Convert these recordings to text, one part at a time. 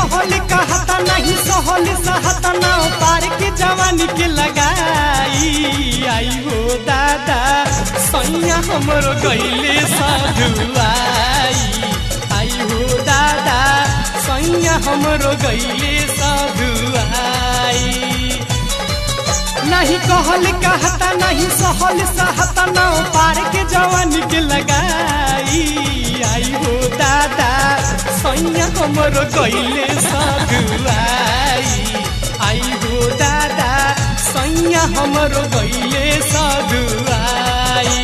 कहल कहता नहीं सहल सहता ना पार के जवानी के लगाई आई हो दादा सैया हमरो गईले साधुआई आई हो दादा सैया हमरो गईले साधुआई नहीं कहल कहता नहीं सहल सहता ना पार के जवानी के लगाई आई हो दादा सैया हमरो गईले साधुआई आई हो दादा सैया हमरो गईले साधुआई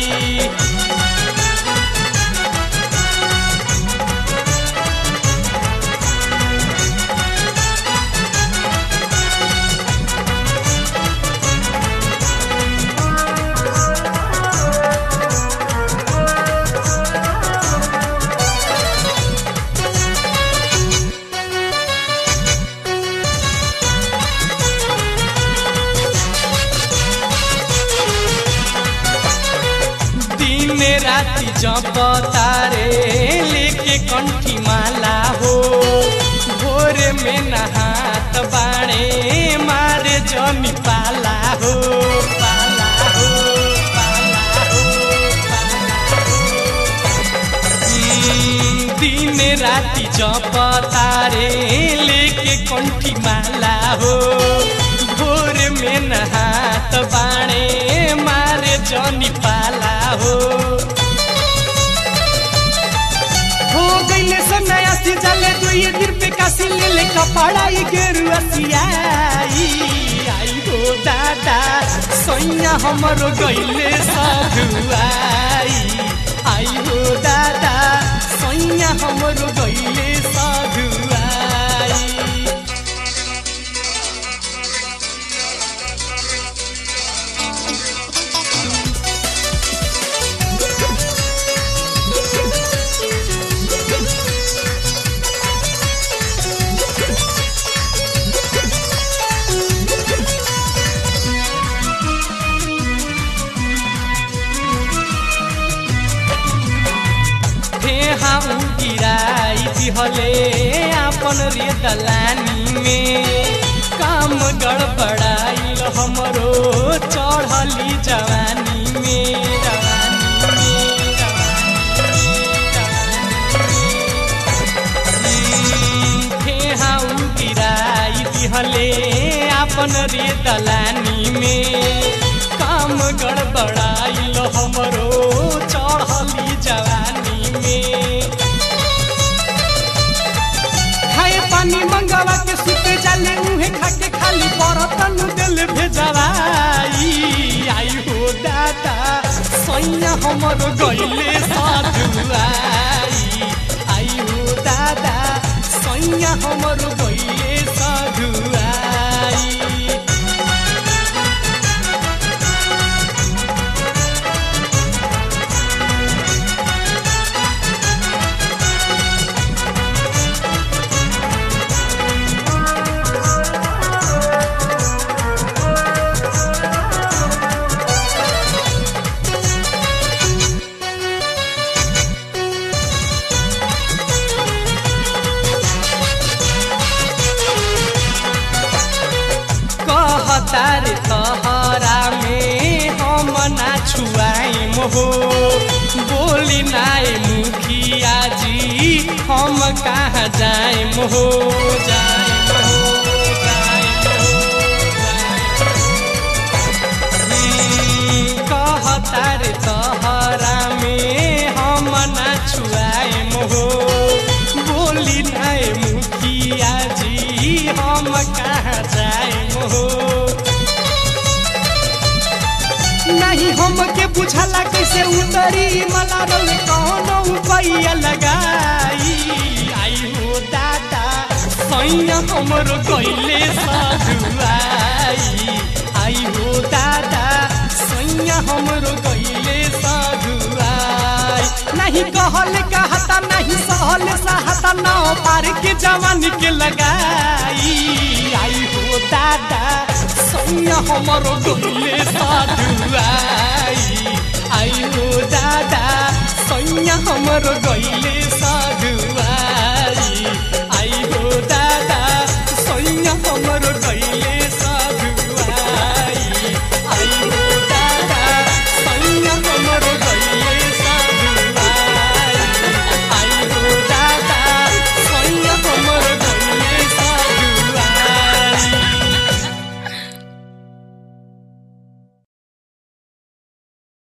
दिन राति जप तारे लेके कंठी माला हो भोर में नहात बाणे मारे जमी पाला हो पाला हो पाला हो पाला हो। हम्म, दिन राति जप तारे लेके कंठी माला हो भोर में नहात बाणे मारे जनी पाला हो हो गईले सो नया सी जले दुई दिन पे कासी ले ले कपड़ा ई गेरुआ सियाई आई हो दादा सैया हमरो गईले साधुआई आई हो दादा सैया हमरो गईले साधुआई फेहा गिराई दिहले आपन रे दलानी में काम गड़बड़ाइल हमरो चढ़ली जवानी में जवानी में, जवानी में। फेहा गिराई दिहले आपन रे दलानी में काम गड़बड़ाइल हमरो चढ़ली जवानी में खाए पानी मंगावा के सुते जाले उहे खाके खाली बरतन दिल भेजवाई आई हो दादा सैया हमरो गईले साधुआई आई हो दादा सैया हमरो गईले साधुआई कहतार तहरा में हम ना छुआइम हो बोली नाय मुखिया जी हम कहाँ जाइम हो जाइम हो जाइम हो, जाइम हो। कहतार तहरा में हम ना छुआइम हो बोली नाय मुखिया जी हम कहाँ जाइम हो नहीं हमके बुझला कैसे उतरी मला रोल कौनो उपाय लगाई आई हो दादा सैया हमरो गईले साधुआई आई हो दादा सैया हमरो गईले साधुआई नहीं कहल कहता नहीं सहल सहता ना पार के जवानी के लगाई आई हो दादा सैया हमरो गईले साधुआई आई हो दादा सैया हमरो गईले